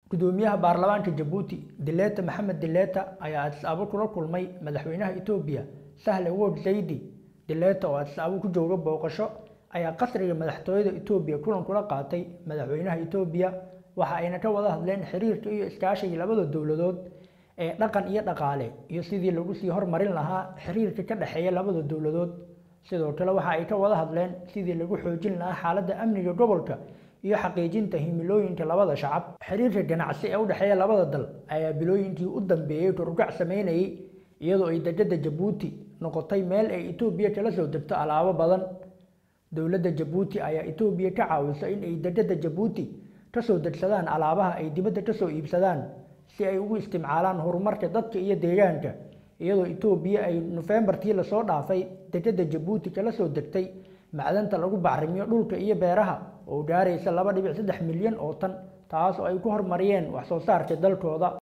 gudoomiyaha baarlamaanka jabuuti dileeta maxamed dileeta ayaa adis-abo kula kulmay madaxweynaha etoobiya sahle wod zaydi dileeta oo adis-abo ku jooga booqasho ayaa qasriga madaxtooyada etoobiya kulan kula qaatay madaxweynaha etoobiya waxa ayna ka wada hadleen xiriirka iyo iskaashiga labada dowladood ee dhaqan iyo dhaqaale iyo sidii lagu sii hormarin lahaa xiriirka ka dhexeeya labada dowladood sidoo kale waxa ay ka wada hadleen sidii lagu xoojin lahaa xaaladda amniga gobolka iyo xaqiijinta himilooyinka labada shacab xiriirka ganacsi ee u dhexeeya labada dal ayaa bilooyinkii u dambeeyey korugac sameynayay iyadoo ay degada jabuuti noqotay meel ay etoobiya kala soo degto alaabo badan dowladda jabuuti ayaa etoobiya ka caawisa in ay degada jabuuti kasoo degsadaan alaabaha ay dibadda kasoo iibsadaan si ay ugu isticmaalaan horumarka dadka iyo deegaanka iyadoo etoobiya ay nofembartii lasoo dhaafay degada jabuuti kala soo degtay macdanta lagu bacrimiyo dhulka iyo beeraha oo gaaraysa laba dhibic saddex milyan oo tan taas oo ay ku hormariyeen wax soo saarka dalkooda